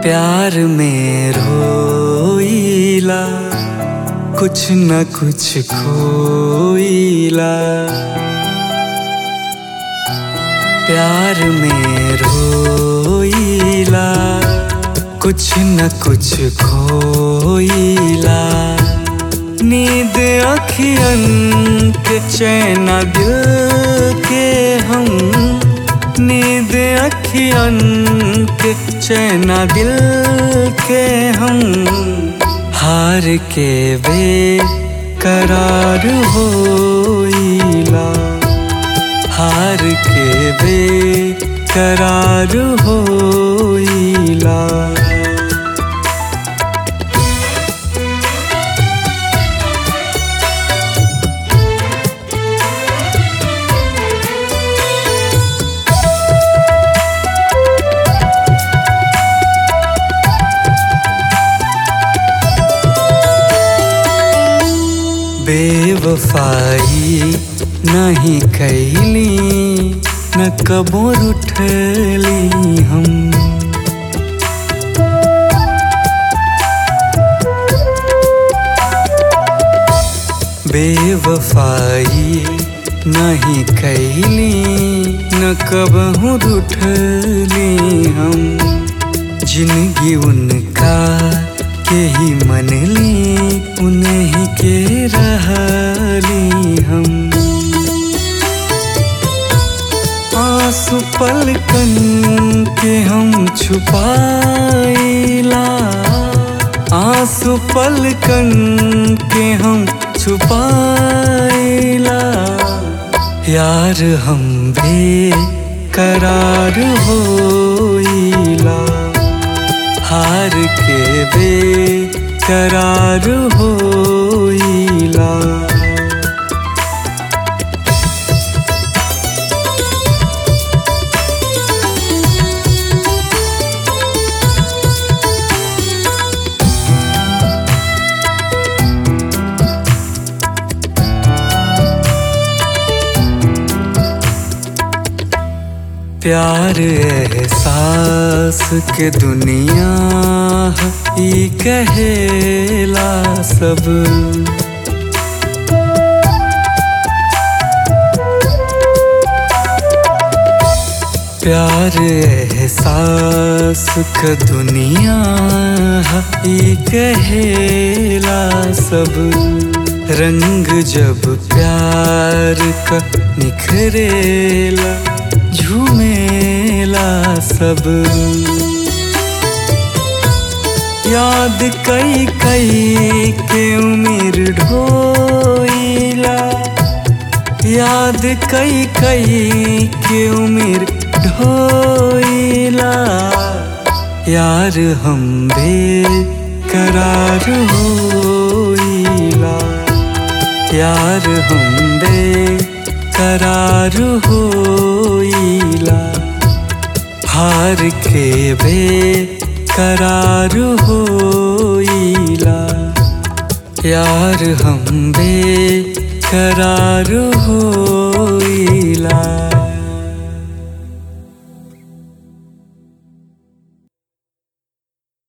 प्यार में रोईला कुछ न कुछ खोईला प्यार में रोईला कुछ न कुछ खोईला नींद अखियन के चैना दिल के हम नींद अखियन के चैना दिल के हम हार के बे करार होइला हार के बे करार होइला बेवफाई नहीं कैली न कबो उठली हम बेवफाई नहीं कैली न कबहू उठली हम जिंदगी उनका के ही मनली उन्हीं के रहली हम आंसू पलकन के हम छुपाइला आंसू पलकन के हम छुपाइला यार हम बे करार होइला हार के बे करार होइला प्यार एहसास के दुनिया ई कहेला सब प्यार एहसास के दुनिया ई कहेला सब रंग जब प्यार का निखरेला झूमेला सब याद कई कई के उम्र ढोइला याद कई कई के उम्र ढोइला यार हम बे करार होइला यार हम बे करार होइला हार के बे करार होइला यार हम बे करार होइला